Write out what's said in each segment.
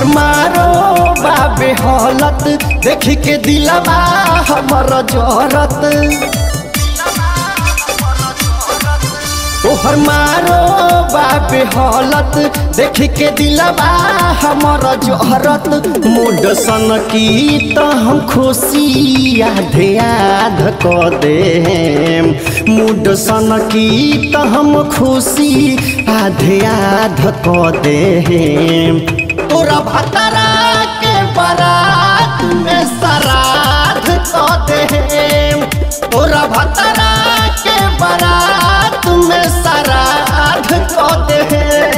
तोहर मारो बाबे हालत देख के दिलवा हमर जरत तोहर मारो बाबे हालत देख के दिलवा हमर जहरत मूड सन की त हम खुशी आधे आध क दे मूड सन की त हम खुशी आधे आध क दे तोरा भतरा के बारात में सराध क दे तोरा भतरा के बारात में सराध क दे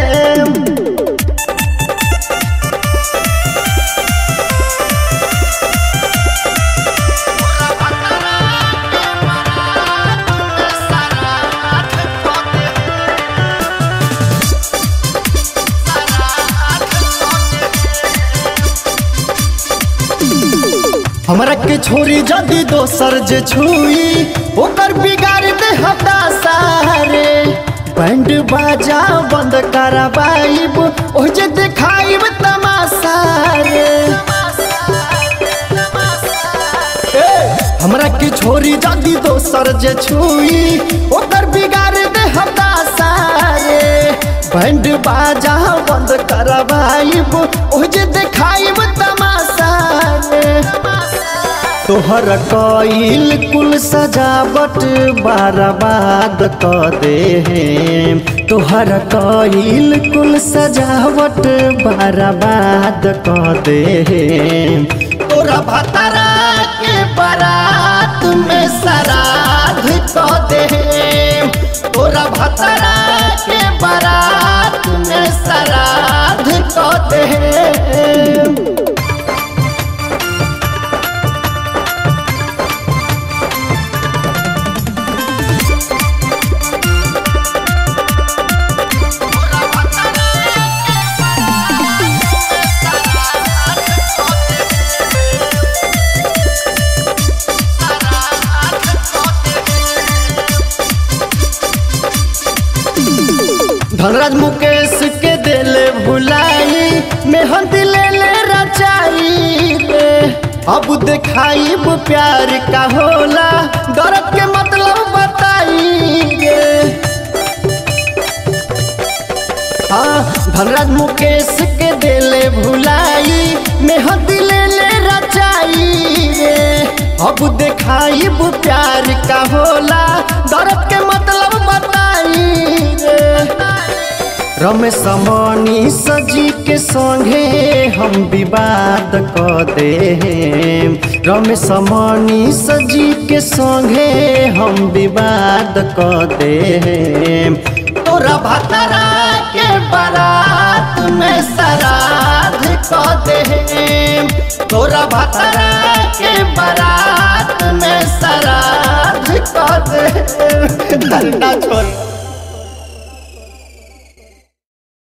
हमरा के छोरी जदी दोसर जे छुई ओकर बिगाड़ दे हता सारे बैंड बाजा बंद कराबाइब ओ जे देखाइब तमाशा रे ए, हमरा के छोरी जदी दोसर जे छुई ओकर बिगाड़ दे हता सारे बैंड बाजा बंद कराबाइब ओ जे देखाइब तमाशा रे तोहर कईल कुल सजावट बाराबाद क दे तोहर कईल कुल सजावट बाराबाद क दे तोरा भतरा के बारात में सराध क दे तोरा भतरा के बारात में सराध क दे धनराज मुकेश के दिले भुलाई मेहंदी ले ले रचाई रे अब देखाई प्यार का होला दर्द के मतलब बताई रे हाँ धनराज मुकेश के दिले भुलाई मेहंदी ले ले रचाई रे अब देखाई प्यार का होला दर्द के मतलब बताई रे रमेश मनी सजी के संगे हम विवाद क दे रमेश मनी सजी के संगे हम विवाद क दे तोरा भतरा के बारात में सराध क दे तोरा भतरा के बारात में सराध क दे धरना छोड़